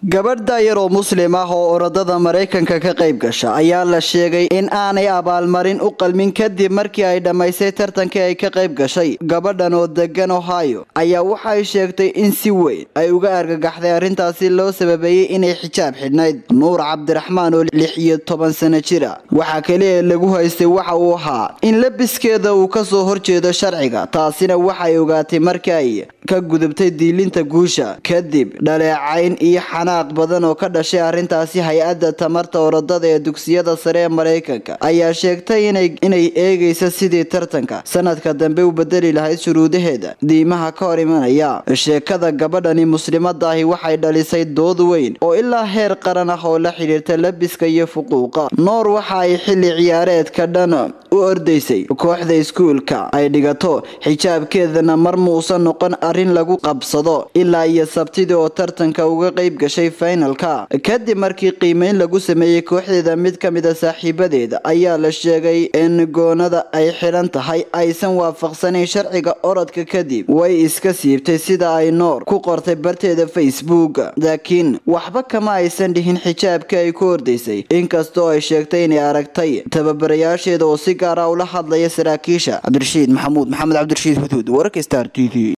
gabadh daayar oo muslim ah oo orodada maraykanka ka qayb gasha ayaa la sheegay in aanay abaalmarin u qalmin kadib markii ay dhammaysay tartankii ay ka qayb gashay gabadhan oo degan ohio ayaa waxay sheegtay in si weyn ay uga argagaxday arrintaasi loo sababeeyey inay xijaab xidhnayd nuur cabdiraxmaan oo lix iyo toban sano jira waxaa kaliya lagu haystay waxa uu ahaa in labiskeeda uu kasoo horjeedo sharciga taasina waxay ogaatay markii ay ka gudubtay diilinta guusha kadib dhaleecayn iyo xanaaq badan oo ka dhashay arrintaasi hay-adda tamarta orodada ee dugsiyada sare ee maraykanka ayaa sheegtay inay eegaysa sidii tartanka sanadka dambe u bedeli lahayd shuruudaheeda diimaha ka hor imanaya sheekada gabadhani muslimadaahi waxay dhalisay dood weyn oo ilaa heer qaran ah oo la xidhiirta labiska iyo fuquuqa noor waxa ay xilli ciyaareedka dhan u ordaysay kooxda iskuulka ay dhigato xijaabkeedana mar muusan noqon arrin lagu qabsado ilaa iyo sabtidii oo tartanka uga qayb gashay finalka kadib markii qiimeyn lagu sameeyey kooxdeeda mid ka mid a saaxiibadeeda ayaa la sheegay in goonada ay xidhan tahay aysan waafaqsanayn sharciga orodka kadib way iska siibtay sida ay noor ku qortay barteeda facebook laakiin waxba kama aysan dhihin xijaabkii ay ku ordaysay inkastoo ay sheegtay inay aragtay tababarayaasheeda oo si gaara ula hadlaya saraakiisha cabdirashiid maxamuud maxamed cabdirashiid huduud wararka star t v